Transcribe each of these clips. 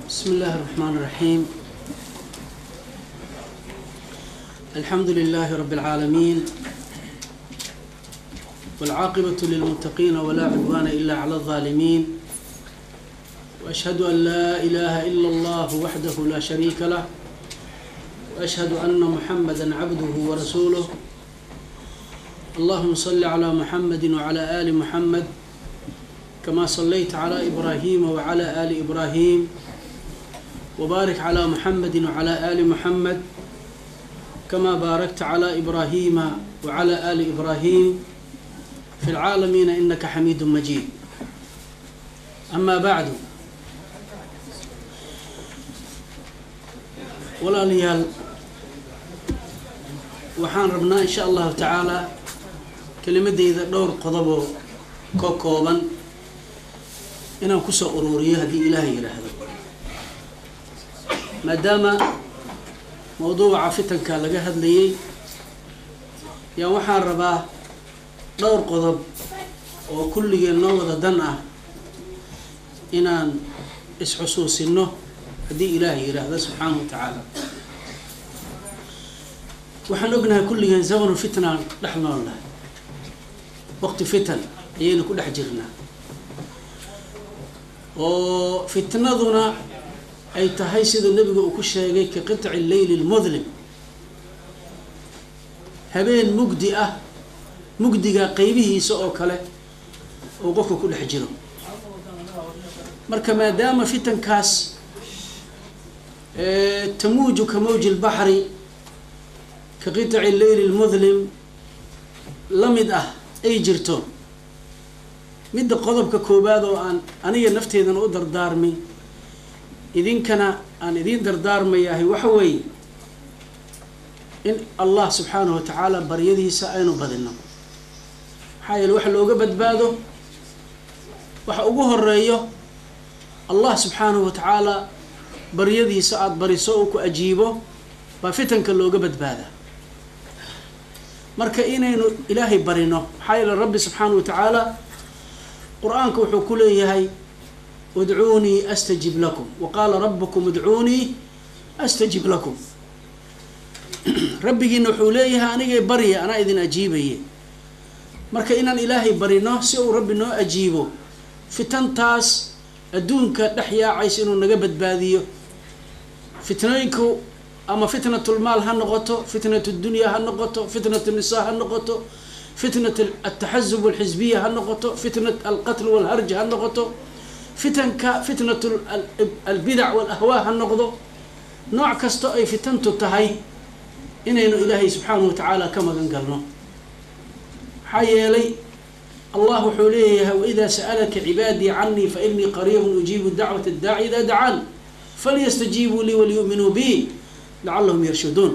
بسم الله الرحمن الرحيم الحمد لله رب العالمين والعاقبة للمتقين ولا عدوان إلا على الظالمين وأشهد أن لا إله إلا الله وحده لا شريك له وأشهد أن محمدا عبده ورسوله اللهم صل على محمد وعلى آل محمد كما صليت على إبراهيم وعلى آل إبراهيم وبارك على محمد وعلى آل محمد كما باركت على إبراهيم وعلى آل إبراهيم في العالمين إنك حميد مجيد أما بعد walaalayaal waxaan rabnaa in sha allahu tacaalaa kelimadeyda dhowr qodoboo ka kooban inaan kusoo ururiyo haddii ilaahay yidhaahdo maadaama mawduuca fitanka laga hadlayay yaan waxaan rabaa dhowr qodob oo kulligeen noo wada dan ah inaan isxusuusino haddii ilaahay yidhaahdo subxaanahu wa tacaala waxaan ognahay kulligeen zamanu fitnaan dhex noolnahay waqti fitan ayaynu ku dhex jirnaa oo fitnaduna ay tahay siduu nebigu uu ku sheegay ka qitci leyli lmudlim habeen mugdi ah mugdiga qeybihiisa oo kale uu qofka ku dhex jiro marka maadaama fitankaas tamuuju ka mawji lbaxri ka qitaci leyli lmudlim la mid ah ay jirto midda qodobka koowaad oo aan aniga nafteedana u dardaarmay idinkana aan idiin dardaarmayahay waxa weeye in allah subxaanahu wa tacaala baryadiisa aynu badino maxaa yeele waxa looga badbaado waxa ugu horeeyo allah subxaanahu wa tacaala baryadiisa aada bariso uu ku ajiibo baa fitanka looga badbaadaa marka inaynu ilaahay barino maxaa yeele rabbi subxaanahu wa tacaala qur-aanka wuxuu ku leeyahay udcuunii astajib lakum wa qaala rabukum udcuunii astajib lakum rabbigiina wuxuu leeyahay anigay barya anaa idin ajiibaye marka inaan ilaahay barino si uu rabbi noo ajiibo fitantaas adduunka dhex yaacaysa inuu naga badbaadiyo fitnooyinku ama fitnatulmaal ha noqoto fitnat dunya ha noqoto fitnat nisaa ha noqoto fitnat altaxasub alxisbiya ha noqoto fitnat alqatl walharj ha noqoto fitanka fitnat albidac walahwaa ha noqdo nooc kasta ay fitantu tahay inaynu ilaahay subxaanahu wa tacaala ka magan galno maxaa yeelay allah wuxuu leeyahay waida sa'alaka cibaadii canii fainii qariibun ujiibu dacwat addaaci ida dacaan falyastajiibuu lii waliyu'minuu bi lacalahum yarshuduun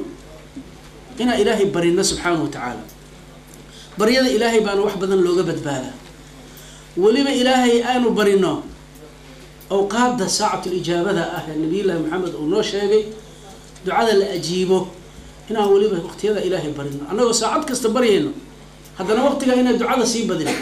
inaan ilaahay barino subxaanahu wa tacaala baryada ilaahay baana wax badan looga badbaadaa weliba ilaahay aanu barino awqaadda saacatulijaabada ah ee nabiyullaahi maxamed uu noo sheegay ducada la ajiibo inaan weliba waqtiyada ilaahay barino annagoo saacad kasta baryayno haddana waqtigaa inaan ducada sii badino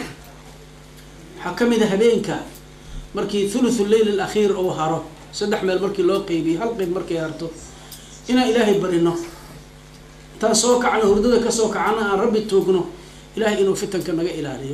waxaa ka mid a habeenka markii thuluthu leyl alakhiir uu haro saddex meel markii loo qeybiyo hal qeyb markay harto inaan ilaahay barino intaan soo kacno hurdada kasoo kacana aan rabbi tuugno ilahay inuu fitanka naga ilaaliyo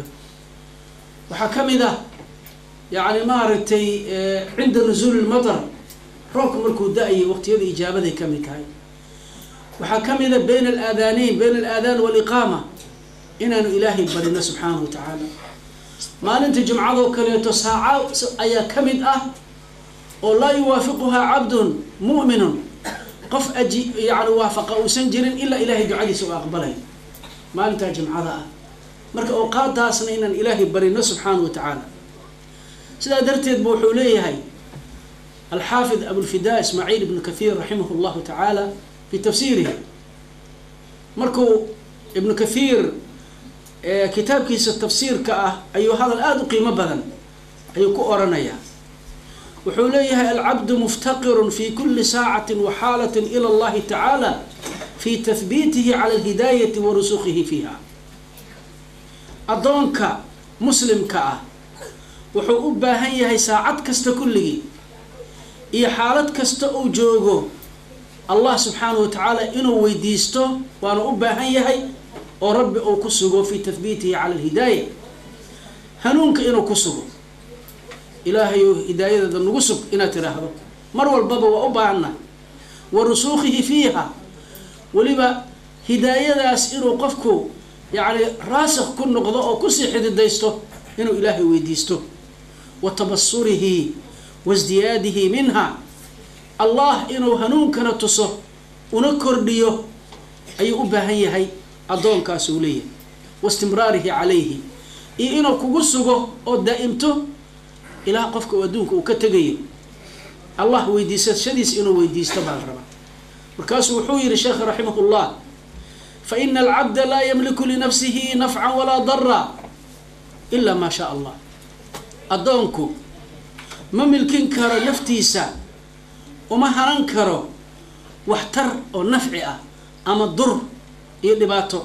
waxaa ka mid ah yacni maaragtay cinda nusuuli lmatar roobka markuu da-ayay waqtiyada ijaabaday ka mid tahay waxaa ka mid a bayna alaadaanayn bayna alaadaan waaliqaama inaanu ilaahay barino subxaanahu wa tacaala maalinta jumcadoo kaleeto saaca ayaa ka mid ah oo laa yuwaafiquhaa cabdun mu'minun qof aji yani waafaqa uusan jirin ilaa ilaahay ducadiisa u aqbalay maalintaa jumcada ah marka awqaadaasna inaan ilaahay barino subxaanahu wa tacaala sidaa darteed bu wuxuu leeyahay alxaafid abulfidaa ismaaciil ibnu kathiir raximah llahu tacaala fi tafsiirihi markuu ibnu kathiir kitaabkiisa tafsiirka ah ayuu hadal aada u qiimo badan ayuu ku oranayaa wuxuu leeyahay alcabdu muftaqirun fi kuli saacati wa xaalati ila allahi tacaala fi tahbiitihi cala alhidaayati wa rusukihi fiiha addoonka muslimka ah wuxuu u baahan yahay saacad kasta kulligii iyo xaalad kasta uu joogo allah subxaanahu wa tacaala inuu weydiisto waana u baahan yahay oo rabbi uu ku sugo fii tahbiitihi cala alhidaaya hanuunka inuu ku sugo ilaahayu hidaayadeeda nagu sug inaad tidhaahdo mar walbaba waa u baahanna wa rusuukhihi fiiha weliba hidaayadaas inuu qofku yacni raasikh ku noqdo oo kusii xididaysto inuu ilaahay weydiisto wa tabasurihi wasdiyaadihi minha allah inuu hanuunkana tuso una kordhiyo ayuu u baahan yahay addoonkaas uu leeyahay wa istimraarihi calayhi iyo inuu kugu sugo oo daa'imto ilaa qofka uu adduunka uu ka tegayo allah weydiisashadiis inuu weydiisto baa la rabaa markaasuu wuxuu yihi sheekh raximah llah faina alcabda laa yamliku linafsihi nafcan walaa dara ila maa shaa allah addoonku ma milkin karo naftiisa uma hanan karo waxtar oo nafci ah ama dur iyo dhibaato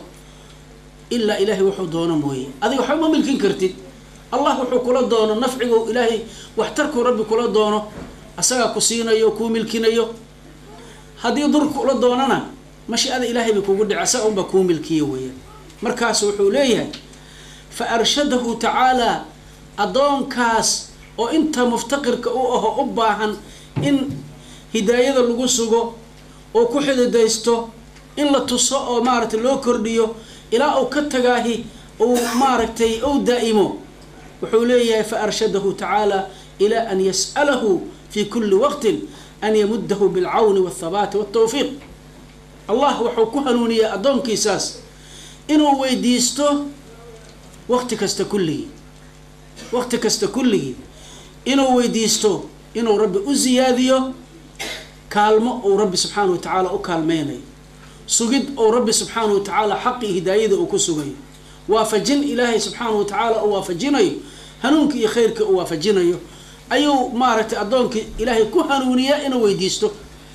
ilaa ilaahay wuxuu doono mooye adiga waxba ma milkin kartid allah wuxuu kula doono nafcigu ilaahay waxtarkuu rabbi kula doono asagaa ku siinayo kuu milkinayo haddii dur kula doonana mashiicada ilaahay bay kugu dhici asaga unbaa kuu milkiya weeyaan markaas wuxuu leeyahay fa arshadahu tacaalaa addoonkaas oo inta muftaqirka u aho u baahan in hidaayada lagu sugo oo ku xididaysto in la tuso oo maaragtay loo kordhiyo ilaa uu ka tagaahi uu maaragtay ou daa'imo wuxuu leeyahay fa arshadahu tacaala ilaa an yas'alahu fi kuli waqtin an yamudahu bilcawni walthabaati waltawfiiq allah wuxuu ku hanuuniyay addoonkiisaas inuu weydiisto waqti kasta kulligii waqti kasta kulligii inuu weydiisto inuu rabbi u ziyaadiyo kaalmo uu rabbi subxaanahu wa tacaala u kaalmeynayo sugid uu rabbi subxaanahu wa tacaala xaqii hidaayada uu ku sugayo waafajin ilaahay subxaanahu wa tacaala uu waafajinayo hanuunka iyo khayrka uu waafajinayo ayuu maaragtay addoonkii ilaahay ku hanuuniyaa inuu weydiisto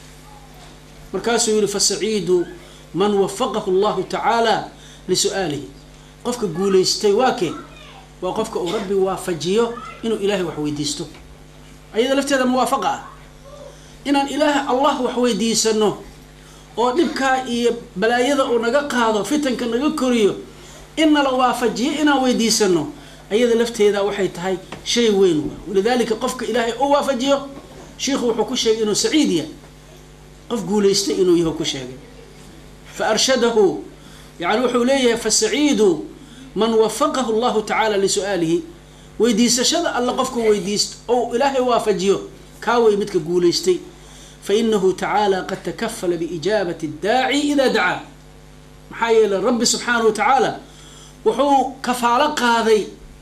markaasuu yihi fasaciidu man wafaqahu allahu tacaala lisu-aalihi qofka guulaystay waa kee waa qofka uu rabbi waafajiyo inuu ilaahay wax weydiisto ayada lafteeda muwaafaqa ah inaan ilaah allah wax weydiisano oo dhibkaa iyo balaayada uu naga qaado fitanka naga koriyo in nala waafajiyo inaan weydiisano ayada lafteeda waxay tahay shay weyn walidaalika qofka ilaahay u waafajiyo shiikhu wuxuu ku sheegay inuu saciid yahay qof guulaystay inuu yaho ku sheegay fa arshadahu yani wuxuu leeyahay fasaciidu man wafaqahu allahu tacaala lisu-aalihi weydiisashada alla qofka weydiisto ou ilaahay waafajiyo kaa wey midka guulaystay fainahu tacaala qad takafala biijaabati اdaaci ida dacaa maxaa yeelay rabbi subxaanahu wa tacaala wuxuu kafaalo qaaday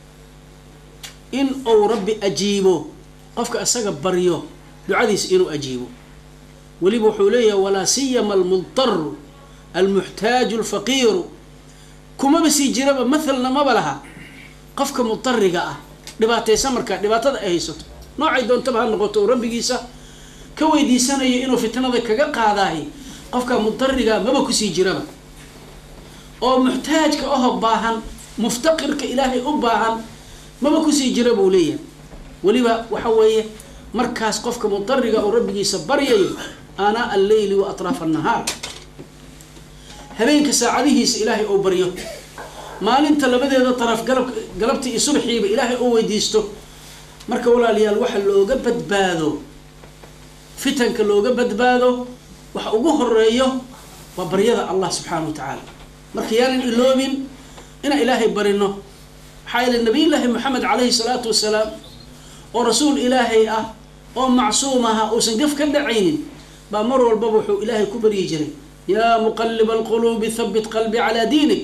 in uu rabbi ajiibo qofka isaga baryo ducadiisa inuu ajiibo weliba wuxuu leeyahay walaa siyama almultaru almuxtaaju alfaqiiru kumaba sii jiraba mathalna maba laha qofka mudariga ah dhibaataysan markaa dhibaatada ay haysato noocay doontaba ha noqoto oo rabbigiisa ka weydiisanayo inuu fitnada kaga qaadaahi qofka mudariga maba kusii jiraba oo muxtaajka aho baahan muftaqirka ilaahay u baahan maba kusii jira buu leeyahay weliba waxa weeye markaas qofka mudariga oo rabbigiisa baryayo aanaa alleyli wa atraafa annahaar habeenka saacadihiisa ilaahay oo baryo maalinta labadeeda daraf galab galabtii iyo subxiiba ilaahay oo weydiisto marka walaalayaal waxa looga badbaado fitanka looga badbaado waxa ugu horeeyo waa baryada allah subxaana wa tacaala marka yaanan iloobin inaan ilaahay barino maxaa yeele nabiy llaahi moxamed calayhi salaatu wasalaam oo rasuul ilaahay ah oo macsuum aha uusan gaf ka dhacaynin baa mar walbaba wuxuu ilaahay ku baryi jiray yaa muqaliba alquluubi habit qalbi calaa diinik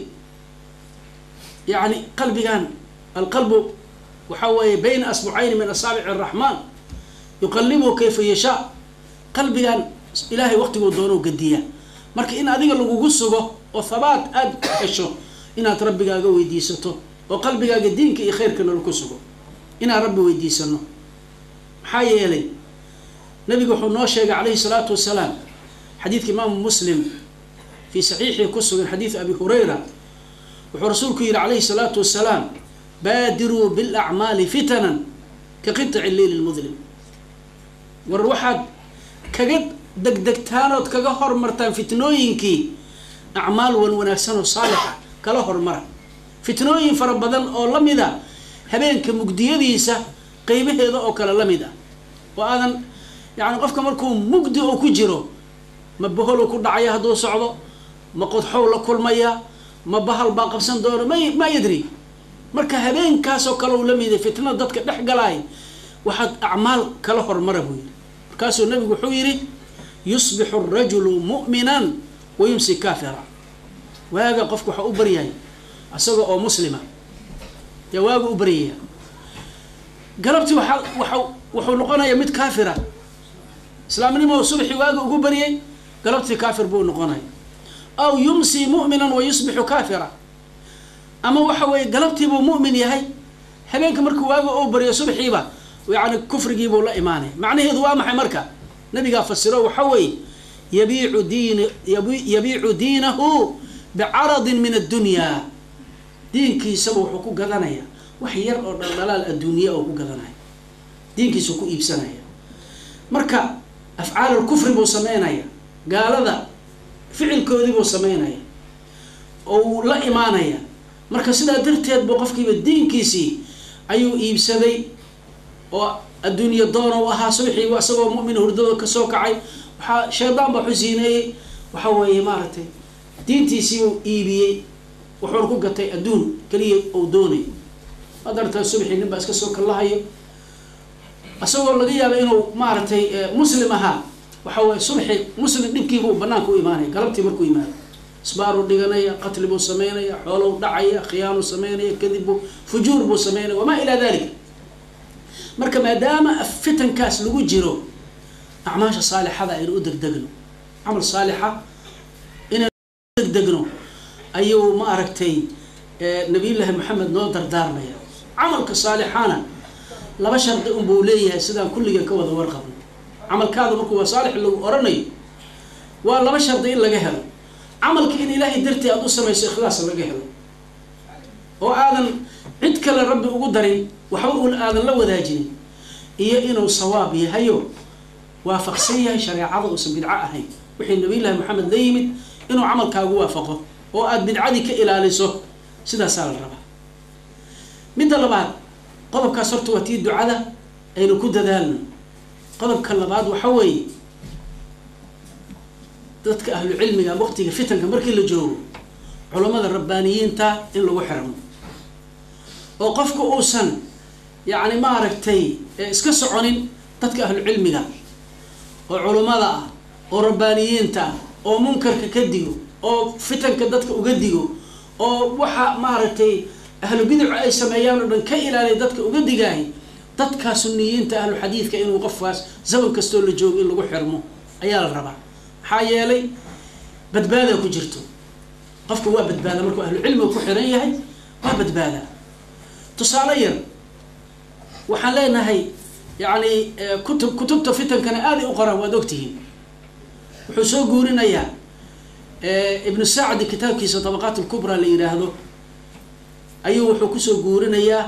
yani qalbigan alqalbu waxaa weeye bayna asbucayni min asaabici araxmaan yuqalibuhu kayfa yashaa qalbigan ilaahay waqtiguu doonoo gadiya marka in adiga lagugu sugo oo habaat aada hesho inaad rabbigaaga weydiisato oo qalbigaaga diinka iyo khayrkana laku sugo inaan rabbi weydiisano maxaa yeelay nabigu wuxuu noo sheegay calayhi salaatu wasalaam xadiidka imaamu muslim fii saxiixii ku sugan xadiid abi hurayra wuxuu rasuulku yihi calayhi salaatu wasalaam baadiruu bilacmaali fitanan ka qiطci leyli lmudlim war waxaad kaga degdegtaan ood kaga hormartaan fitnooyinkii acmaal wan wanaagsan oo saalixa kala hormara fitnooyin fara badan oo la mid a habeenka mugdiyadiisa qeybaheeda oo kale la mid ah oo aadan yacni qofka markuu mugdi oo ku jiro ma baholo ku dhacaya hadduu socdo ma qodxow la kulmaya ma bahal baa qabsan doono ma ma yadri marka habeenkaasoo kale uu la mid yahay fitnada dadka dhex galaay waxaad acmaal kala hormara buu yidhi markaasuu nabigu wuxuu yidhi yusbixu arajulu mu'minan wa yumsi kaafira waaga qofku waxaa u baryahay isaga oo muslima yaa waaga u baryaya galabtii waaa waa wuxuu noqonayaa mid kaafira islaamnimo subaxii waaga ugu baryay galabtii kaafir buu noqonaya aw yumsi mu'minan wa yusbixu kaafira ama waxa weeye galabtiibuu mu'min yahay habeenka markuu waaga oo baryo subaxiiba yani kufrigiibuu la imaanaya macnaheedu waa maxay marka nabigaa fasiro waxa weeye yabiicu diin yabiicu diinahu bicaradin min addunya diinkiisaba wuxuu ku gadanaya wax yar oo dhaldhalaal adduunya oo ku gadanaya diinkiisuu ku iibsanaya marka afcaal kufri buu sameynaya gaalada ficilkoodii buu sameynaya oo uu la imaanaya marka sidaa darteed buu qofkiiba diinkiisii ayuu iibsaday oo adduunya doon u ahaa subaxiiba isagoo mu'min hurdado kasoo kacay waxaa shaydaan baa xusiineeyey waxa weeye maaragtay diintiisii uu iibiyey wuxuuna ku gatay adduun keliya ou doonay maad aragtaa subaxii nin baa iska soo kallahayo isagoo laga yaaba inuu maaragtay muslim ahaa waxa weye subaxii muslim dhibkiibuu banaanka u imaanaya galabtii markuu imaado isbaaruu dhiganaya qatli buu sameynaya xoolow dhacaya khiyaanuu sameynaya kadib buu fujuur buu sameynaya wamaa ilaa dalik marka maadaama fitankaas lagu jiro acmaasha saalixada aynu u degdegno camal saalixa inaynu degdegno ayuu ma aragtay nabiyullaahi maxamed noo dardaarmaya camalka saalixana laba shardi unbuu leeyahay sidaan kulliga ka wada warqabno camalkaada markuu waa saalix lagu oranayo waa laba shardi in laga helo camalka in ilaahay dartii aada u samayso ikhlaas laga helo oo aadan cid kale rabbi ugu darin waxba un aadan la wadaajinin iyo inuu sawaab yahayo waafaqsan yahay shareecada uusan bidco ahayn wixii nabiyullaahi maxamed la yimid inuu camalkaagu waafaqo oo aada bidcadii ka ilaaliso sidaasaa la rabaa midda labaad qodobkaas horta waa tii ducada aynu ku dadaalno qodobka labaad waxa weeye dadka ahlu cilmiga waqtiga fitanka markii la joogo culammada rabbaaniyiinta in lagu xirmo oo qofka uusan yacni maaragtay iska soconin dadka ahlu cilmiga oo culummada ah oo rabbaaniyiinta ah oo munkarka ka digo oo fitanka dadka uga digo oo waxa maaragtay ahlu bidacu ay sameeyaan oo dhan ka ilaaliya dadka uga digaahay dadkaa suniyiinta ahlu xadiidka inuu qofkaas zaman kastoo la joogo in lagu xirmo ayaa la rabaa maxaa yeelay badbaada ku jirto qofka waa badbaada markuu ahlu cilmiga ku xiran yahay waa badbaada tusaale yar waxaan leenahay yacni kutub kutubta fitankana aaday u qoraan waad ogtihiin wuxuu soo guurinayaa ibnu sacdi kitaabkiisa tabaqaat lkubra la yidhaahdo ayuu wuxuu kusoo guurinayaa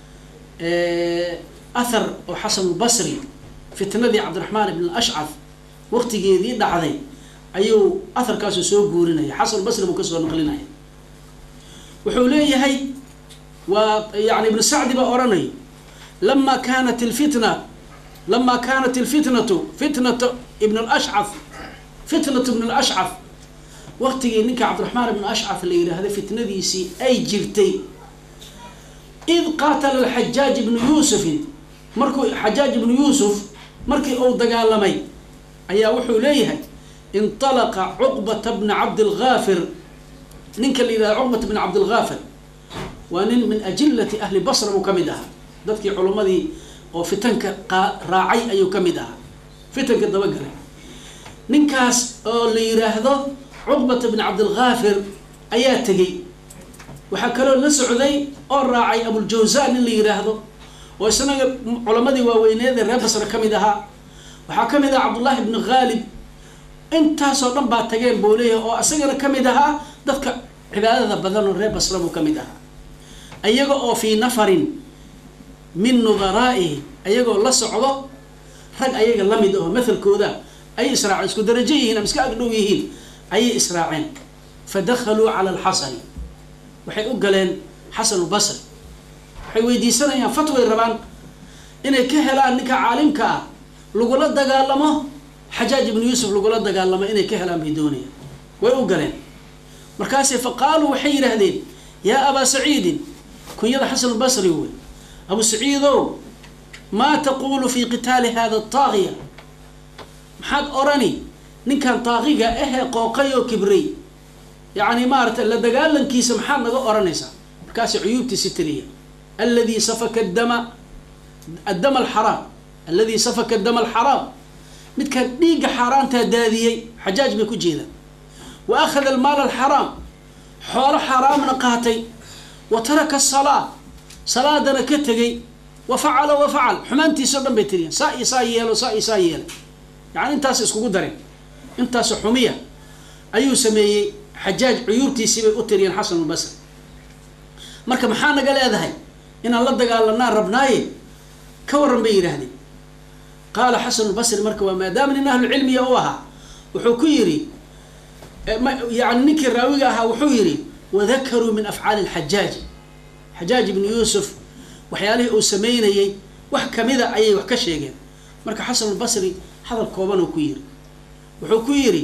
athar oo xasan lbasri fitnadii cabdiraxmaan ibn ashcaf waqtigeedii dhacday ayuu atharkaasu soo guurinaya xasan basri buu kasoo naqlinaya wuxuu leeyahay waa yani ibnu sacdi baa odhanayo lama kanat ilfitna lama kanat ilfitnatu fitnatu ibn lashcaf fitnatu ibn lashcaf waqtigii ninka cabdiraxmaan ibn ashcaf la yidhaahda fitnadiisii ay jirtay id qaatala alxajaaj ibnu yuusufin markuu xajaaj ibnu yuusuf markii uu dagaalamay ayaa wuxuu leeyahay inطalaqa cuqbata bna cabdilgaafir ninka la yidhahda cuqbata bna cabdilgaafir waa nin min ajilati ahli basra buu ka mid ahaa dadkii culummadii oo fitanka raacay ayuu ka mid ahaa fitanka dabagalay ninkaas oo la yidhaahdo cuqbata bna cabdilgaafir ayaa tegey waxaa kaloo la socday oo raacay abuljawzan nin la yidhaahdo oo isnaga culamadii waaweyneed ee reer basra ka mid ahaa waxaa ka mid aha cabdullaahi ibnu khaalib intaasoo dhan baa tageen buu leeyahay oo isagana ka mid ahaa dadka cibaadada badan oo reer basra buu ka mid ahaa ayaga oo fii nafarin min nudaraa'ihi ayagoo la socdo rag ayaga lamid oo mathalkooda ay israaceen isku darajo yihiin ama iska agdhow yihiin ayay israaceen fa dakhaluu cala alxasani waxay u galeen xasan basri waxay weydiisanayaan fatway rabaan inay ka helaan ninka caalimka ah lagula dagaalamo xajaaj ibnu yuusuf lagula dagaalamo inay ka helaan bay doonayaan way u galeen markaase fa qaaluu waxay yidhaahdeen yaa abaa saciidin kunyada xasan basri wey abu saciidow maa taquulu fi qitaali hada taagiya maxaad orani ninkan taaqiga ahee qooqay oo kibray yacni maarata la dagaalankiisa maxaad naga oranaysaa markaasi cuyuubtiisi tiriya alladii safaka dama addama alxaraam alladii safaka dama alxaraam midkaan dhiigga xaaraantaa daadiyey xajaaj bay ku jeedaan wa akhada almaal alxaraam xoolo xaaraamna qaatay wa taraka asalaa salaadana ka tegay wa facala wa facal xumaantiisao dhan bay tiriyeen saa iyo saa yeelo saa iyo saa yeelay yani intaas iskugu dareen intaas xumiya ayuu sameeyey xajaaj cuyuubtiisii bay u tiriyeen xasan albasri marka maxaa naga leedahay inaan la dagaalanaan rabnaaye ka waran bay yidhaahdeen qaala xasan albasri marka waa maadaama nin ahlucilmiya u ahaa wuxuu ku yidhi yani ninkii raawiga ahaa wuxuu yidhi wadakaruu min afcaali lxajaaji xajaaj ibnu yuusuf waxyaalihii uu sameynayey wax kamida ayay wax ka sheegeen marka xasan albasri hadal kooban uu ku yidhi wuxuu ku yidhi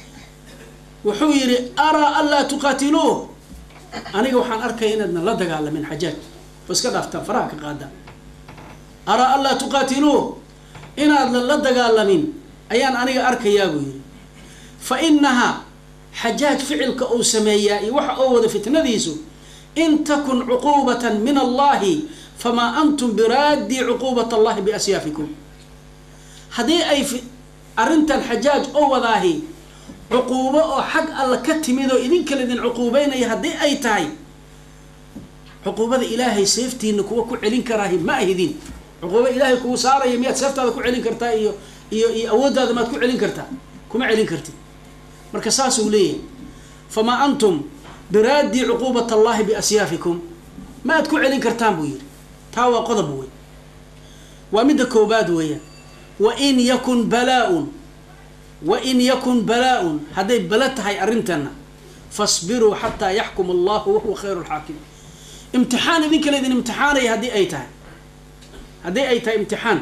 wuxuu yidhi araa anlaa tuqaatiluuh aniga waxaan arkaya inaadna la dagaalamin xajaaj oo iska dhaaftaan faraha ka qaadaan araa anlaa tuqaatiluuh inaadna la dagaalamin ayaan aniga arkayaa buu yidhi fa inahaa xajaaj ficilka uu sameeyaa iyo waxa oo wada fitnadiisu in takun cuquubatan min allahi famaa antum biraadii cuquubat allahi biasyaafikum haddii ay arrintan xajaaj oo wadaahi cuquubo oo xag alla ka timid oo idinkala idin cuquubeynaya haddii ay tahay cuquubada ilaahay seeftiina kuwa ku celin karaahi ma ahidin cuquubo ilaahay kugu saaraya miyaad seeftaada ku celin kartaa iyo iyo iyo awooddaada maad ku celin kartaa kuma celin kartid marka saasuu leeyahay famaa antum biraadii cuquubat allahi biasyaafikum ma aad ku celin kartaan buu yidhi taa waa qodob wey waa midda koobaad weeyaan wain yakun balaa-un wain yakun balaa-un hadday bala tahay arrintana fasbiruu xataa yaxkum allahu wahuwa khayru lxaakim imtixaan idinkala idin imtixaanaya haddii ay tahay haddii ay tahay imtixaan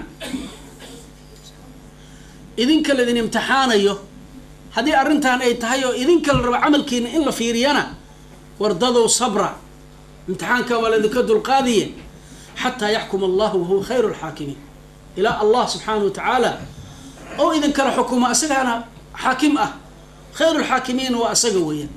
idinkala idin imtixaanayo haddii arrintan ay tahay oo idinkala rabo camalkiina in la fiiriyana wardadow sabra imtixaankan waa laidinka dulqaadiye xataa yaxkum allahu wahuwa khayru lxaakimiin ilaa allah subxaanahu wa tacaala oo idinkala xukumo asagaana xaakim ah khayru lxaakimiin waa asaga weeyaan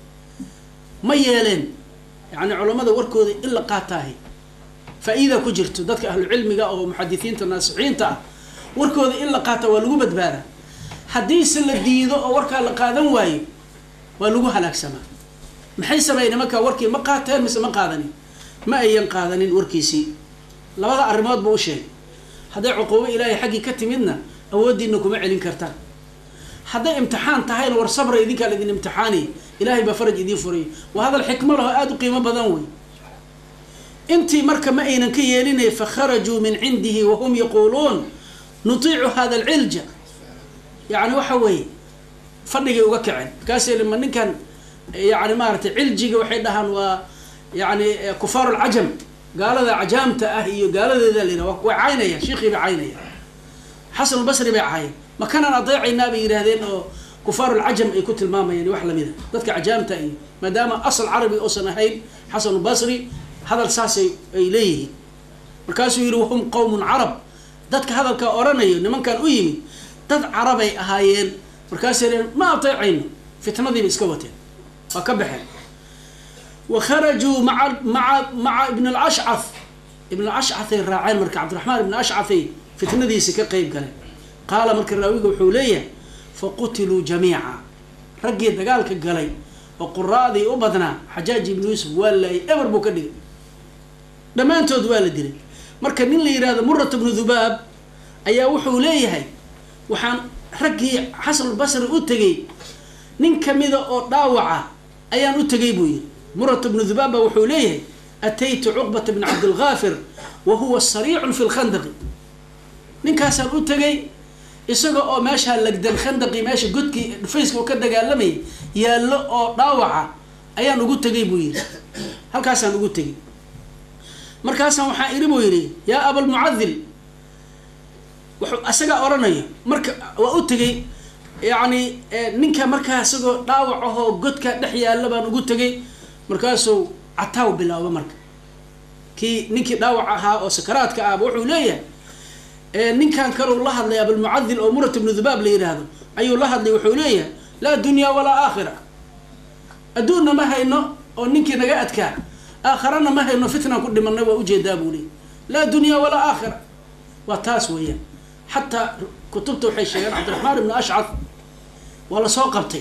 ma yeeleen yani culammada warkooda in la qaataahi faa-iida ku jirto dadka ahlu cilmiga oo muxadisiinta naasixiinta ah warkooda in la qaata waa lagu badbaadaa haddiise la diido oo warkaa la qaadan waayo waa lagu halaagsamaa maxay sameeyeen nimankaa warkii ma qaateen mise ma qaadanin ma ayan qaadanin warkiisii labada arrimood buu u sheegay hadday cuquubo ilaahay xaggii ka timidna awooddiina kuma celin kartaan hadday imtixaan tahayna war sabra idinkaa laidin imtixaanaya ilaahay baa faraj idiin furay waa hadal xikmo laho aada u qiimo badan wey intii marka ma aynan ka yeelinay fakharajuu min cindihi wahum yaquuluun nutiicu hada alcilja yani waxa weeye fadhigay uga kaceen markaasay ma ninkan yani maaratay ciljiga waxay dhahaan waa yani kufaaru lcajam gaalada cajaamta ah iyo gaaladeeda la yidhaha way caynayaan shiikhii bay caynayaan xasan albasri bay caayeen ma kanaan adeecaynaa bay yidhaahdeen oo kufaaru lcajam ay ku tilmaamayaan wax lamida dadka cajaamta iyo maadaama asal carabi uusan ahayn xasan albasri hadal saasay ay leeyihiin markaasuu yidhi wahum qowmun carab dadka hadalkaa oranayo nimankan u yimid dad carabay ahaayeen markaasay leen ma ateecayno fitnadiibay iska wateen waa ka baxeen wa kharajuu maa maa maca ibn alashcaf ibn alashcafay raaceen marka cabdiraxmaan ibn ashcafay fitnadiisi ka qeyb galeen qaala marka raawiga wuxuu leeyahay faqutiluu jamiica raggii dagaalka galay oo quraadii u badnaa xajaaj ibnu yuusuf waa laayay eber buu ka dhigay dhammaantood waa la dilay marka nin la yihahdo murat bnu dhubaab ayaa wuxuu leeyahay waxaan raggii xasanulbasri u tegay nin kamida oo dhaawaca ayaan u tegay buu yihi murat bnu dhubaab baa wuxuu leeyahay ataytu cuqbata bn cabdilgaafir wa huwa sariicun fi lkhandaqi ninkaasaan u tegay isaga oo meeshaa lagdan khandaqii meesha godkii dhufayska oo ka dagaalamayay yaallo oo dhaawaca ayaan ugu tegay buu yidhi halkaasaan ugu tegay markaasaan waxaa iri buu yidhi yaa abalmucadil wuxuu asagaa odhanaya marka waa u tegay yacni ninka markaa isagoo dhaawac ahoo godka dhex yaalla baan ugu tegay markaasuu cataaw bilaabo marka kii ninkii dhaawac ahaa oo sakaraadka ahba wuxuu leeyahay ninkan kaleu la hadlay abalmucadil oo murat ibnu dhubaab la yidhaahdo ayuu la hadlay wuxuu leeyahay laa dunyaa walaa aakhira adduunna ma hayno oo ninkii naga adkaa aakharana ma hayno fitnaan ku dhimanay waa ujeedaa buu leeyay laa dunyaa walaa aakhira waa taas weeyaan xataa kutubta waxay sheegeen cabdiraxmaan ibnu ashcad waa lasoo qabtay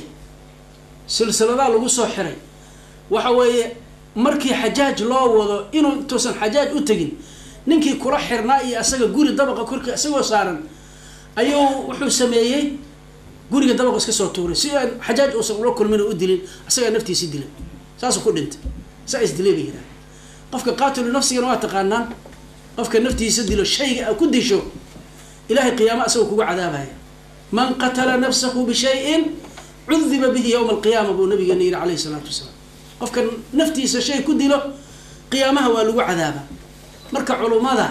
silsiladaa lagu soo xiray waxa weeye markii xajaaj loo wado inuu intuusan xajaaj u tegin ninkii kula xirnaa iyo asaga guri dabaqa korka isagoo saaran ayuu wuxuu sameeyey guriga dabaqa iska soo tuuray si aan xajaaj uusan ula kulmin oo u dilin asagaa naftiisi dilay saasuu ku dhintay saa isdilay bay yidhaha qofka qaatilu nafsigana waa taqaanaan qofka naftiisa dilo shayga a ku disho ilahay qiyaama asagoo kugu cadaabaya man qatala nafsahu bishayin cudiba bihi yowma alqiyaama buu nabigeena yihi calayhi salaatu wasalaam qofka naftiisa shay ku dilo qiyaamaha waa lagu cadaaba marka culummada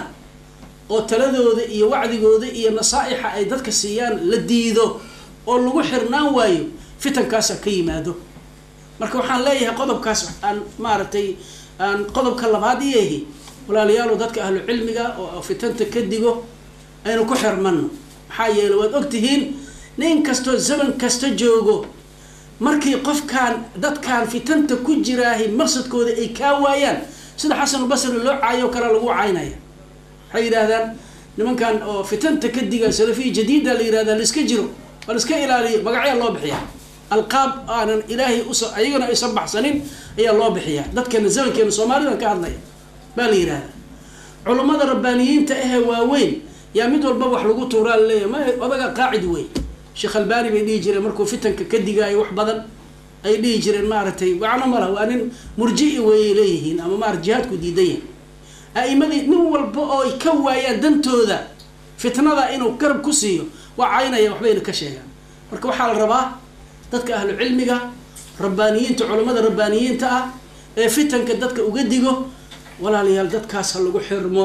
oo taladooda iyo wacdigooda iyo nasaa'ixa ay dadka siiyaan la diido oo lagu xirnaan waayo fitankaasa ka yimaado marka waxaan leeyahay qodobkaas aan maaragtay aan qodobka labaad iyahi walaalayaalo dadka ahlu cilmiga oo fitanta ka digo aynu ku xirmano maxaa yeele waad ogtihiin nin kastoo zaman kasta joogo markii qofkaan dadkaan fitanta ku jiraahi maqsadkooda ay kaa waayaan sida xasanulbasri loo caayo kale lagu caynaya waxay yidhaahdaan nimankan oo fitanta ka diga salafiya jadiida la yihahda laiska jiro waa laiska ilaaliyo magacyaa loo bixiyaa alqaab aanan ilaahay us ayagana aysan baxsanin ayaa loo bixiyaa dadkeena zamankeena soomaalidan ka hadlaya baa la yihahda culummada rabbaaniyiinta ahee waaweyn yaa mid walba wax lagu tuuraa laleeyahy ma odaga qaacid wey sheekh albani bay dhihi jireen markuu fitanka ka digaayo wax badan ay dhihi jireen maaragtay wacno mala waa nin murji'i weeyay leeyihiin ama maarata jihaadku diidan yahay a'imadii nin walba oo ay ka waayaan dantooda fitnada inuu garab ku siiyo waa caynaya waxbayna ka sheegaan marka waxaa la rabaa dadka ahlu cilmiga rabbaaniyiinta culammada rabbaaniyiinta ah ee fitanka dadka uga digo walaalayaal dadkaas ha lagu xirmo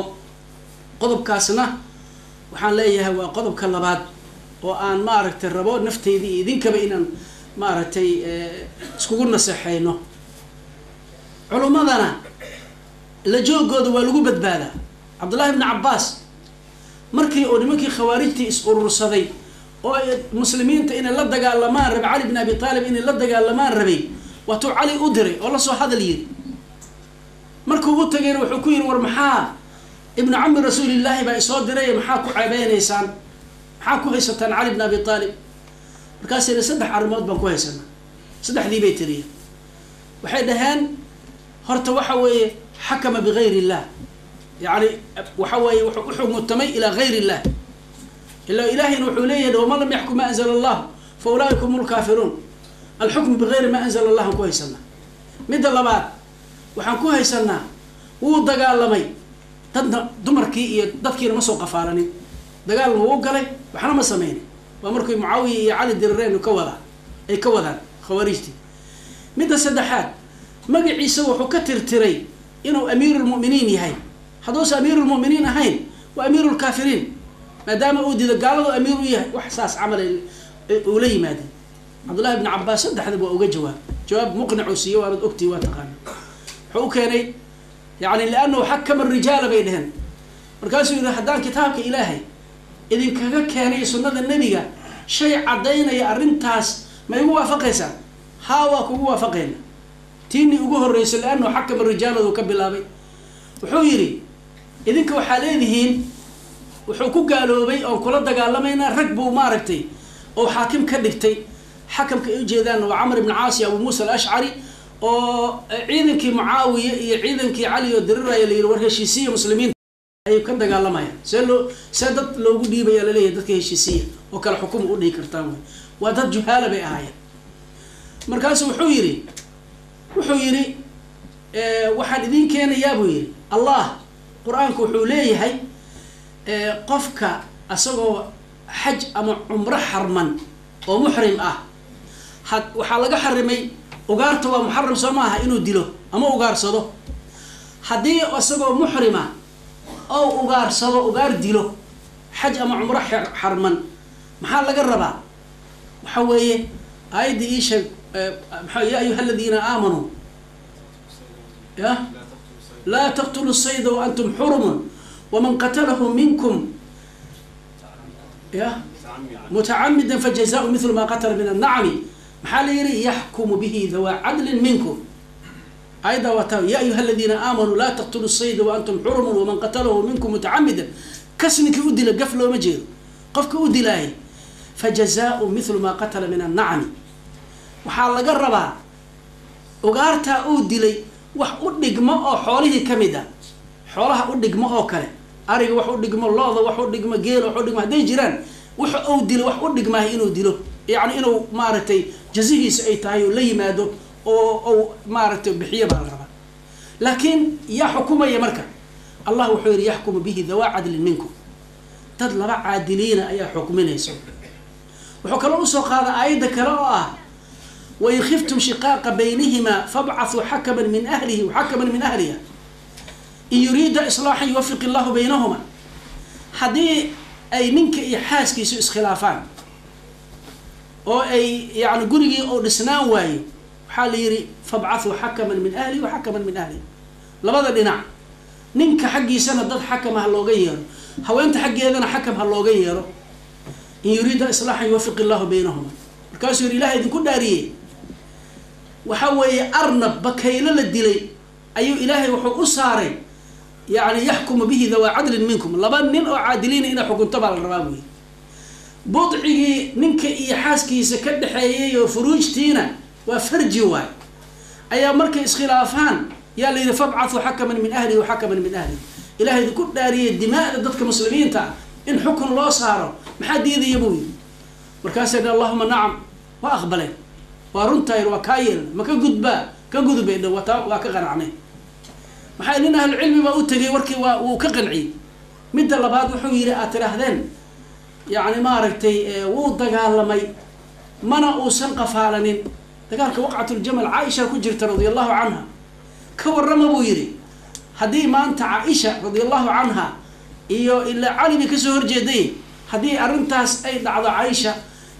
qodobkaasna waxaan leeyahay waa qodobka labaad oo aan maaragtay rabo nafteyda iyo idinkaba inaan maaragtay iskugu naseexeyno culummadana la joogooda waa lagu badbaadaa cabdullahi ibni cabbaas markii oo nimankii khawaarijtii is urursaday oo muslimiinta inay la dagaalamaan rabay cali bin abi taalib inay la dagaalamaan rabay waatuu cali u diray oo lasoo hadal yiri markuu u tagayna wuxuu ku yidhi war maxaa ibnu cami rasuulillaahi baa isoo diray maxaa ku ceebeynaysaan maxaa ku haysataan cali bin abi aalib markaasina saddex arrimood baan ku haysanaa saddexdii bay tiriya waxay dhaheen horta waxa weeye xakama bigayr illah yani waxa weeye wuxuu uxumutamay ilaa gayr illah ila ilahina wuxuu leeyahay waman lam yaxkum ma anzala allah fa ulaaika hum lkaafiruun alxukmu bigayri ma anzala allah aan ku haysanaa midda labaad waxaan ku haysanaa wuu dagaalamay dadna dumarkii iyo dadkiina ma soo qafaalanin dagaalna wuu galay waxna ma sameynin waa markii mucaawiya iyo cali dirireenu ka wadaa ay ka wadaan khawaarijtii midda saddexaad magaciisa wuxuu ka tirtiray inuu amiirulmu'miniin yahay hadduusa amiirulmu'miniin ahayn waa amiirulkaafiriin maadaama uu dido gaaladu amiir u yahay wax saas camal uu la yimaadeen cabdullahi ibni cabaas saddexdaba waa uga jawaab jawaab muqnicuu siiye waanad ogtii waa taqaana wuxuu u keenay yani liannahu xakama rijaala bay dheheen markaasuu yihi haddaan kitaabka ilaahay idinkaga keenay sunnada nebiga shay caddaynaya arrintaas ma igu waafaqaysaa haa waa kugu waafaqayna tiinii ugu horreyso liannahu xakama rijaaladu ka bilaabay wuxuu yidhi idinka waxaa leedihiin wuxuu ku gaaloobay oon kula dagaalamaynaa rag buu maaragtay oo xaakim ka dhigtay xakamka ay ujeedaanna waa camr ibn caasi abu muusa alashcari oo ciidankii mucaawiya iyo ciidankii cali oo diriraya la yidhi war heshiisiya muslimiinta ayay ka dagaalamayaan see loo see dad loogu dhiibaya laleeyahay dadka heshiisiya oo kale xukuma u dhihi kartaan wey waa dad juhaala bay ahaayeen markaasu wuxuu yidhi wuxuu yidhi waxaan idin keenayaa buu yidhi allah qur-aanku wuxuu leeyahay qofka asagoo xaj ama cumro xarman oo muxrim ah ha waxaa laga xarimay ugaarta waa muxaram soo maaha inuu dilo ama ugaarsado haddii isagoo muxrima oo ugaarsado ugaar dilo xaj ama cumro xarman maxaa laga rabaa waxa weeye aayadda ii sheeg maa ya ayuha aladiina aamanuu ya laa taqtulu sayda waantum xurumun waman qatalahu minkum ya mutacamida fajazaau mithlu ma qatala min annacami maxaa la yihi yaxkumu bihi dawaa cadlin minkum ayadda waa ta ya ayuha aladiina aamanuu laa taqtulu sayda waantum xurumun waman qatalahu minkum mutacamidan kas ninkii u dila gaf looma jeedo qofka u dilaaya fajazaau mithlu maa qatala min annacami waxaa laga rabaa ugaartaa uu dilay wax u dhigmo oo xoolihii ka mid a xoolaha u dhigmo oo kale ariga wax u dhigmo looda wax u dhigmo geela wax u dhigmo hadday jiraan wuxa uu dilo wax u dhigmaayo inuu dilo yacni inuu maaragtay jazihiisa ay tahay oo la yimaado oo ou maaragtay bixiyo baa la rabaa laakiin yaa xukumaya marka allah wuxuu yihi yaxkumu bihi dawaa cadlin minkum dad laba caadiliina ayaa xukminaysa wuxuu kaloo usoo qaada aayadda kale oo ah wain khiftum shiqaaqa baynihimaa fabcathuu xakaman min ahlihi waxakaman min ahliha in yuriida islaaxan yuwafiq illahu baynahuma haddii ay ninka iyo xaaskiisu iskhilaafaan oo ay yani gurigii oo dhisnaan waayo waxaa la yihi fabcathuu xakaman min ahlihi wa xakaman min ahliha labada dhinac ninka xaggiisana dad xakama ha looga yeero haweenta xaggeedana xakam ha looga yeero in yuriida islaaxan yuwafiq illahu baynahuma markaasuu yihi ilaha idinku dhaariyey waxa weeye arnab bakaylo la dilay ayuu ilaahay wuxuu u saaray yani yaxkumu bihi dawaa cadlin minkum laba nin oo caadiliina inay xukunto baa la rabaa buyi budcigii ninka iyo xaaskiisa ka dhexeeyay oo furuujtiina waa farji waay ayaa markay iskhilaafaan yaa la yidhi fabcathuu xakaman min ahlihi wa xakaman min ahlihi ilahay idinku dhaariyey dimaa'da dadka muslimiinta ah in xukun loo saaro maxaa diidaya buu yidhi markaasa dhi allahuma nacam waa aqbaleen waa runtayn waa kaa yeelna ma ka gudbaa ka gudubay dha wata waa ka qanacnay maxaa nin ahlucilmi baa u tegay warkii waa wuu ka qanciyey midda labaad wuxuu yidhi aad tidhaahdeen yacni maaragtay wuu dagaalamay mana uusan qafaalanin dagaalka waqcatuljamal caaisha ku jirta radia allahu canha ka warrama buu yidhi haddii maanta caaisha radia allahu canha iyo ilaa cali bay kasoo horjeeday haddii arrintaas ay dhacdo caaisha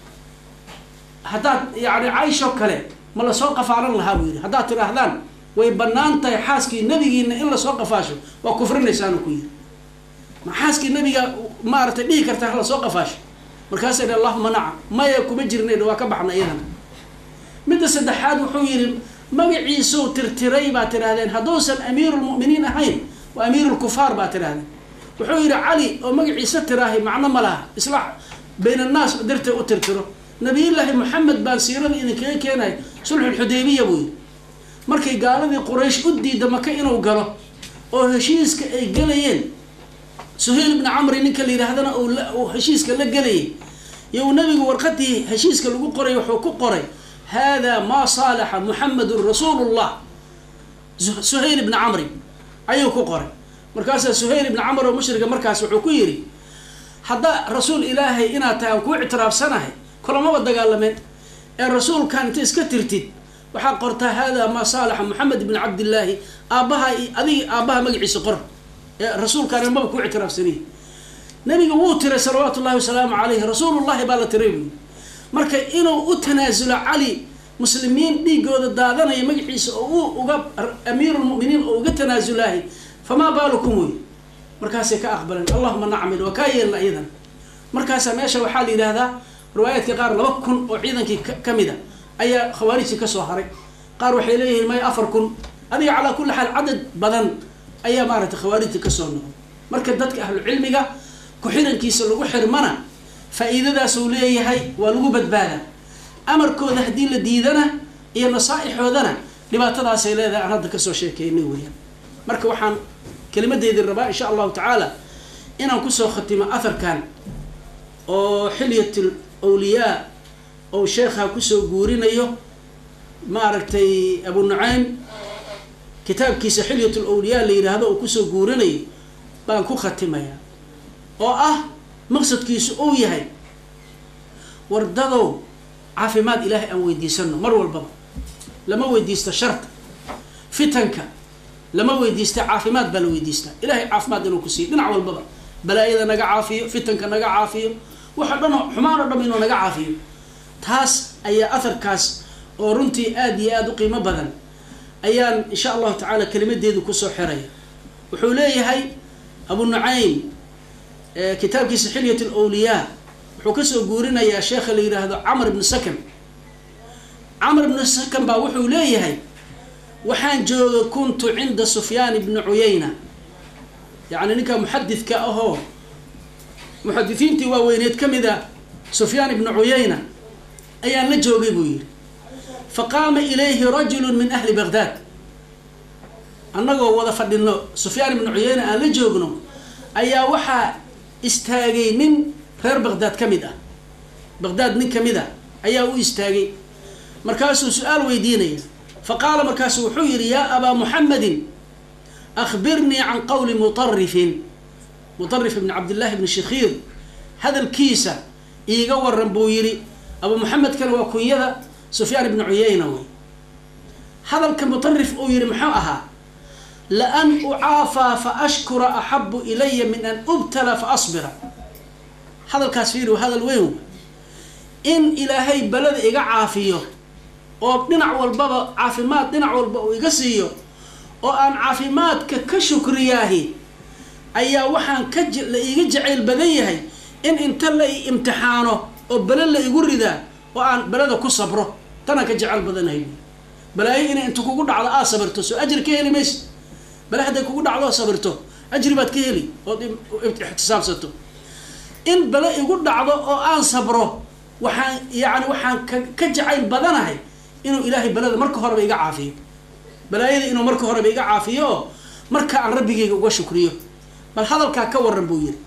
haddaad yani caaisho kale ma lasoo qafaalan lahaa buu yidhi haddaad tidhaahdaan way banaan tahay xaaskii nabigiina in lasoo qafaasho waa kufrinaysaanu ku yidhi ma xaaskii nabiga maaragtay dhihi kartaa ha lasoo qafaasho markaasa dhi allahuma nacam maya kuma jirnay waa ka baxna iyadana midda saddexaad wuxuu yidhi magaciisuu tirtiray baa tidhahdeen hadduusan amiirulmu'miniin ahayn waa amiirulkufaar baa tidhahdeen wuxuu yidhi cali oo magaciisa tiraahay macno ma laha islaax bayn annaas dartee u tirtiro nabiyullaahi moxamed baan siirada idinkaga keenay sulxulxudaybiya buu yidhi markay gaaladii quraysh u diida maka inuu galo oo heshiiska ay gelayeen suhayl ibni camri ninka la yidhaahdana uu heshiiska la gelayay you nabigu warqadii heshiiska lagu qoray wuxuu ku qoray hada maa saalaxa muxamedun rasuulu llah suhayl ibni camri ayuu ku qoray markaasaa suhayl ibni camr oo mushriga markaas wuxuu ku yidhi haddaa rasuul ilaahay inaad tahay aan kuu ictiraafsanahay kulamaba dagaalameen ee rasuulkan inta iska tirtid waxaa qortaa hada maa saalaxa moxamed ibn cabdillaahi aabbaha adigi aabbaha magaciisa qor ee rasuulkaan maba ku ictiraafsaniy nabiga wuu tiray salawaatu ullahi wasalaamu calayhi rasuulullahi baa la tiray buyi marka inuu u tanaasulo cali muslimiin dhiigooda daadanaya magaciisa oo uu uga amiirulmuminiin oo uga tanaasulahay famaa baalukum wey markaasay ka aqbaleen allahuma nacmil waa kaa yeelna iyadan markaasaa meesha waxaa la yidhaahdaa riwaayaadka qaar laba kun oo ciidankii ka mid a ayaa khawaarijtii kasoo haray qaar waxay leeyihiin may afar kun adiga calaa kulli xaal cadad badan ayaa maaragtay khawaarijtii kasoo noqday marka dadka ahlucilmiga ku-xirankiisa lagu xirmana faa-iidadaasuu leeyahay waa lagu badbaadaa amarkooda haddii la diidana iyo nasaaixoodana dhibaatadaasay leedahay aan hadda kasoo sheekeynay weyaan marka waxaan kelimadeedii rabaa insha allahu tacaala inaan kusoo khatimo atharkan oo xilyat awliyaa ou sheekha kusoo guurinayo maaragtay abu nucaym kitaabkiisa xilyat lawliyaa la yidhaahdo oo kusoo guurinayo baan ku khatimayaa oo ah maqsadkiisu uu yahay wardadow caafimaad ilaahay aan weydiisano mar walbaba lama weydiista sharta fitanka lama weydiista caafimaad baa la weydiistaa ilahay caafimaad inuu ku siiyo dhinac walbaba balaayada naga caafiyo fitanka naga caafiyo waxa dhan xumaan oo dham inuu naga caafiyo taas ayaa aharkaas oo runtii aada iyo aada u qiimo badan ayaan insha allahu tacaala kelimadeedu kusoo xiraya wuxuu leeyahay abu nucaym kitaabkiisa xilyat lwliyaa wuxuu kasoo guurinayaa sheekha la yidhaahdo camr ibnu sakan camr ibnu sakan baa wuxuu leeyahay waxaan jooga kuntu cinda sufyaan ibni cuyayna yacni ninka muxadidka ahoo muxadisiintii waaweyneed ka mid a sufyaan ibnu cuyayna ayaan la joogay buu yidhi faqaama ilayhi rajulu min ahli baghdad annagoo wada fadhino sufyaan ibnu cuyayna aan la joogno ayaa waxaa istaagay nin reer baghdad ka mid ah baghdad nin kamid a ayaa u istaagay markaasuu su-aal weydiinaya faqaala markaasu wuxuu yidhi yaa abaa muxamedin akhbirnii can qowli mutarifin mutarif ibni cabdillahi bni shakhiir hadalkiisa iiga waran buu yidhi abu muxamedkana waa kunyada sufyaan ibni cuyayna wey hadalka mutarif uu yihi muxuu ahaa laan ucaafaa fa ashkura axabu ilaya min an ubtala fa asbira hadalkaas fiiri waa hadal weyn in ilaahay balada iga caafiyo oo dhinac walbaba caafimaad dhinac walba uu iga siiyo oo aan caafimaadka ka shukriyaahi ayaa waxaan ka la iiga jacayl badan yahay in inta la i imtixaano oo bele la igu ridaa oo aan belada ku sabro tanaan ka jecel badanahay balaayo inay inta kugu dhacdo aad sabirto soo ajri ka heli maysa bale hadday kugu dhacdo oo sabirto ajri baad ka heli ood ixtisaabsato in bale igu dhacdo oo aan sabro waxaan yacni waxaan ka ka jacayl badanahay inuu ilaahay balada marka horeba iga caafiyo balaayada inuu marka horeba iga caafiyo oo marka aan rabbigayga uga shukriyo bal hadalkaa ka waran buu yihi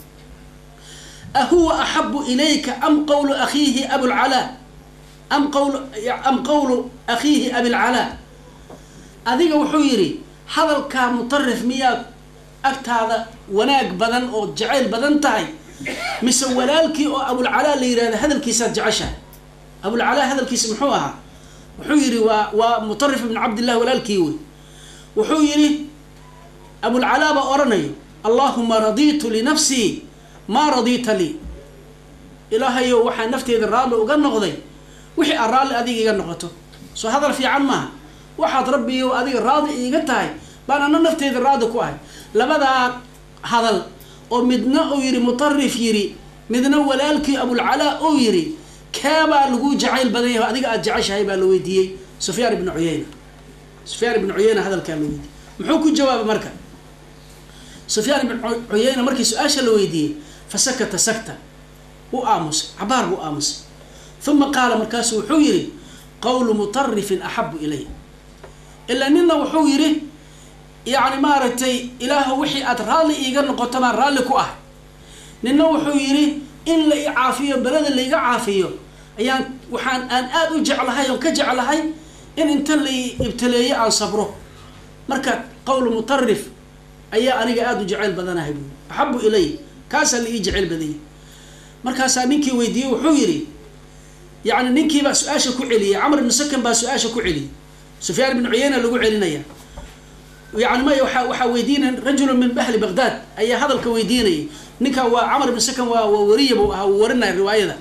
ahuwa axabu ilayka am qawlu akhiihi abulcalaa am qawl am qawlu akhiihi abilcalaa adiga wuxuu yidhi hadalkaa mutarif miyaa agtaada wanaag badan oo jacayl badan tahay mise walaalkii oo abulcalaa la yihahda hadalkiisaad jeceshahay abulcalaa hadalkiisa muxuu ahaa wuxuu yidhi waa waa mutarif ibn cabdillah walaalkii wey wuxuu yidhi abulcalaa baa oranayo allahuma raditu linafsii maa radita lii ilaahayo waxaa nafteeda raalli uga noqday wixii aad raalli adiga iga noqoto soo hadal fiican maaha waxaad rabbiyo adiga raadi iiga tahay baan ana nafteeda raadi ku ahay labadaa hadal oo midna uu yidhi mutarif yidhi midna walaalkii abulcalaa uu yidhi keebaa lagu jacayl badan yahay adiga aada jeceshahay baa la weydiiyey sufyaan ibnu cuyayna sufyaan ibnu cuyayna hadalkaa la weydiiyey muxuu ku jawaabay marka sufyaan ibnu cuyayna markii su-aasha la weydiiyey fa sakata sakta wuu aamusay cabaar buu aamusay uma qaala markaasu wuxuu yidhi qawlu mutarifin axabu ilay ilaa nina wuxuu yidhi yacni maaragtay ilaahu wixii aada raalli iiga noqoto baan raalli ku ah nina wuxuu yidhi in la i caafiyo belada laiga caafiyo ayaan waxaan aan aada u jeclahay oon ka jeclahay in inta lai ibtaleeyo aan sabro marka qowlu mutarif ayaa aniga aada u jeceyl badanahay buui axabu ilay kaasaa la ii jeceyl badanyay markaasaa ninkii weydiiyey wuxuu yidhi yani ninkiibaa su-aasha ku celiyey camr ibnu sakan baa su-aasha ku celiyey sufyaan ibnu cuyeyna lagu celinaya yani maya waa waxaa weydiinaya rajulu min ahli baghdad ayaa hadalka weydiinayay ninkan waa camr ibnu sakan waa waa wariya buu ahaa uu warinaya riwaayada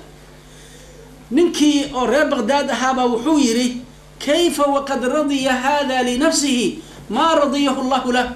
ninkii oo reer baghdad ahaabaa wuxuu yidhi kayfa waqad radiya hada linafsihi maa radiyahu llahu lah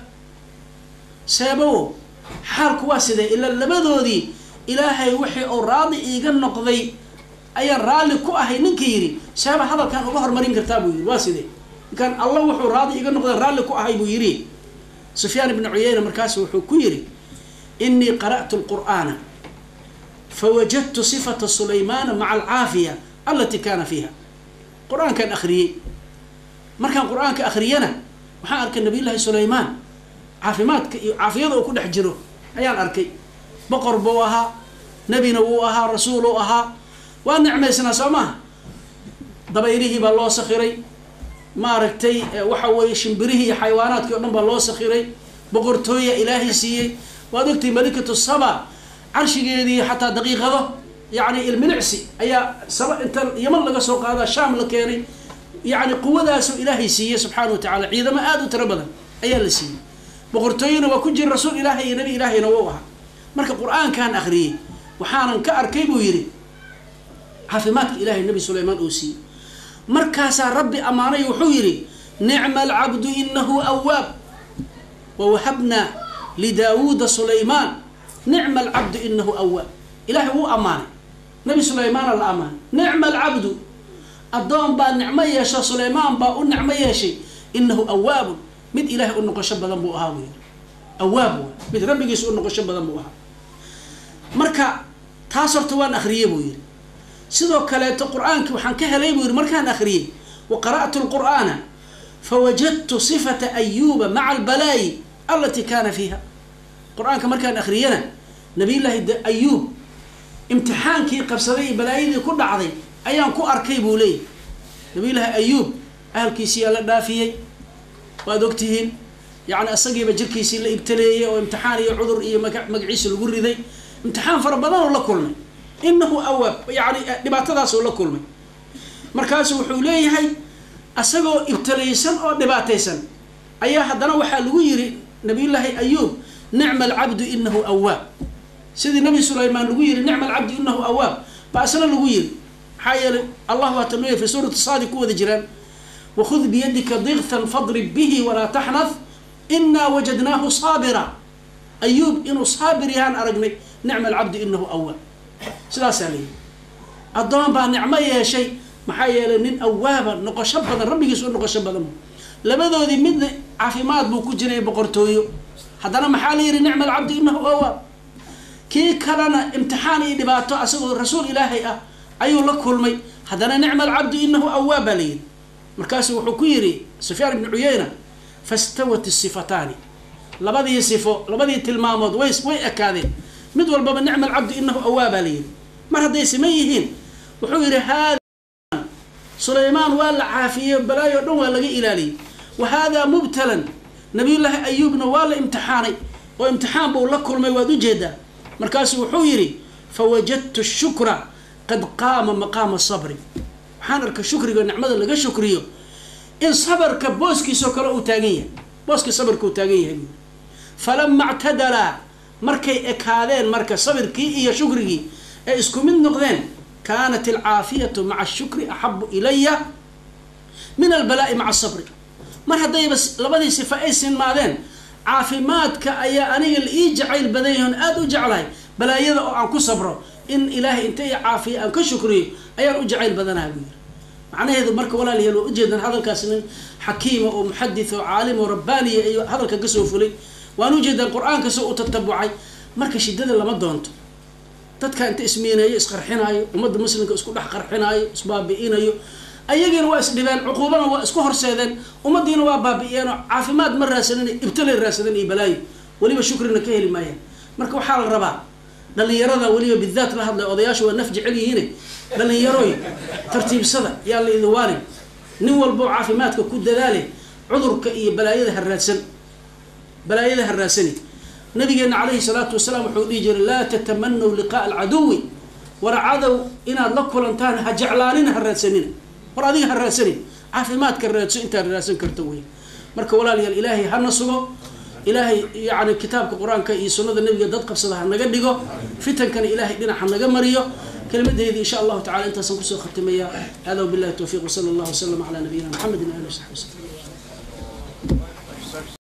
seebo xaalku waa sidee ila labadoodii ilaahay wixii uu raali iiga noqday ayaan raalli ku ahay ninka yidhi seeba hadalkan uga hormarin kartaa buu yidhi waa sidee ninkaan allah wuxuu raali iiga noqday raalli ku ahay buu yidhi sufyaan ibnu cuyeyna markaasu wuxuu ku yidhi inii qara'tu lqur'aana fawajadtu sifata sulaymaana maca alcaafiya alati kaana fiiha qur-aankaan akhriyey markaan qur-aanka akhriyana waxaan arkay nabiy llaahi sulaymaan caafimaadka iyo caafiyada uu ku dhex jiro ayaan arkay boqor buu ahaa nebina wuu ahaa rasuul uu ahaa waa nicmaysnaa soo maha dabayrihii baa loo sakhiray maaragtay waxa weeye shimbirihii iyo xayawaanaadkii o dhan baa loo sakhiray boqortooya ilaahay siiyey waad ogtahay malikatu saba carshigeedii xataa daqiiqado yacni ilmilicsi ayaa saba inta yaman laga soo qaadaa shaam la keenay yacni quwadaasu ilaahay siiyey subxaana wa tacala ciidamo aada u tiro badan ayaa la siiyey boqortooyena waa ku jira rasuul ilaahay iyo nabi ilaahayna wou ahaa marka qur-aankan akhriyey waxaanan ka arkay buu yidhi caafimaadka ilahay nabi sulaymaan uu siiyey markaasaa rabbi ammaanay wuxuu yidhi nicma alcabdu inahu awaab wawahabnaa lidaawuuda sulaymaan nicma alcabdu inahu awaab ilahay wuu ammaanay nabi sulaymaana la ammaanay nicma alcabdu addoon baa nicmo yeesha sulaymaan baa u nicmo yeeshay inahu awaabun mid ilaahay u noqosho badan buu ahaa buu yidhi awaab wa mid rabbigiisa u noqosho badan buu ahaa marka taas horta waan akhriyey buu yidhi sidoo kaleeto qur-aankii waxaan ka helay buu yidhi markaan akhriyey wa qara'tu lqur'aana fawajadtu sifata ayuuba maca albalaayi alatii kaana fiiha qur-aanka markaan akhriyana nabiyullaahi ayuub imtixaankii qabsaday iyo balaayadii ku dhacday ayaan ku arkay buu leeyahy nabiyullaahi ayuub ahalkiisiyaa la dhaafiyey waad ogtihiin yacni isagiiba jirkiisii la ibtaleeyey oo imtixaan iyo cudur iyo maga magaciisa lagu riday imtixaan fara badan oo la kulmay inahu awaab yani dhibaatadaasoo la kulmay markaasu wuxuu leeyahay isagoo ibtalaysan oo dhibaataysan ayaa haddana waxaa lagu yiri nabiyullaahi ayuub nicma alcabdu inahu awaab sidii nabi sulaymaan lagu yiri nicma alcabdu inahu awaab baa isna lagu yiri maxaa yeelay allah waa tanooya fi suurati saadi ku wada jiraan wakhud biyadika digtan fadrib bihi walaa taxnad inaa wajadnaahu saabira ayuub inuu saabir yahaan aragnay nicma alcabdu inahu awaab sidaasaa layihi addoon baa nicmo yeeshay maxaa yeelay nin awaaba noqosho badan rabbigiis u noqosho badan labadoodii midna caafimaad buu ku jiray boqortooyo haddana maxaa la yihi nicma alcabdu inahu awaab kii kalena imtixaan iyo dhibaato asagoo rasuul ilaahay ah ayuu la kulmay haddana nicma alcabdu inahu awaab baa la yihi markaasu wuxuu ku yidhi sufyaan ibnu cuyeyna fastawat isifataani labadii sifo labadii tilmaamood way way ekaadeen mid walbaba nicma alcabdu inahu awaab baa la yihi mar hadday siman yihiin wuxuu yidhi haada sulaymaan waa la caafiyey balaayo o dhan waa laga ilaaliyey wa haadaa mubtalan nabiyullaahi ayuubna waa la imtixaanay oo imtixaan buu la kulmay waad ujeedaa markaasu wuxuu yidhi fawajadtu shukra qad qaama maqaama sabri waxaan arkay shukriga nicmada laga shukriyo in sabarka booskiisoo kale uu taagan yahay booskii sabarka uu taagan yahay buui falama ictadalaa markay ekaadeen marka sabirkii iyo shukrigii ay isku mid noqdeen kaanat alcaafiyatu maca ashukri axabu ilaya min albalaa'i maca asabri mar haddayba labadii sifa ay sinmaadeen caafimaadka ayaa aniga la ii jacayl badan yahi on aada u jeclahay balaayada oo aan ku sabro in ilaahay inta i caafiya aan ka shukriyo ayaan u jacayl badanaha buu yiri macnaheedu marka walaalayaal waa ujeedaan hadalkaas nin xakiima oo muxadith oo caalim oo rabbaaniya iyo hadalka kasoo fulay waan ujeedaan qur-aanka soo u tatabucay marka shidada lama doonto dadka inta ismiineeyo isqarxinaayo ummadda muslimka isku dhex qarxinaayo isbaabi'inayo ayagiina waa isdhibeen cuquubana waa isku horseedeen ummaddiina waa baabi'iyeenoo caafimaad ma raadsanin ibtalay raadsadeen iyo balaayo weliba shukrina ka heli maayaan marka waxaa la rabaa dhalinyarada weliba bidaat la hadlay odayaashu waa naf jecel yihiine dhalinyaroy tartiibsada yaa la idiwaanin nin walbo caafimaadka ku dadaale cudurka iyo balaayada ha raadsan balaayada ha raadsani nabigeena calayhi salaatu wasalaam wuxuu dhihi jiray laa tatamanaw liqaaa alcaduwi war cadow inaad la kulantaan ha jeclaanina ha raadsanina war adiga ha raadsanin caafimaadka raadso intaad raadsan karto wey marka walaalayaal ilaahay hana sugo ilaahay yani kitaabka qur-aanka iyo sunada nabiga dad qabsada ha naga dhigo fitankana ilaahay dhinac ha naga mariyo kelimadeedi insha allahu tacala intaasaan kusoo khatimaya hada wabillahi towfiq wsala allahu wasalam calaa nabiyina maxamedin ali saxbi waslm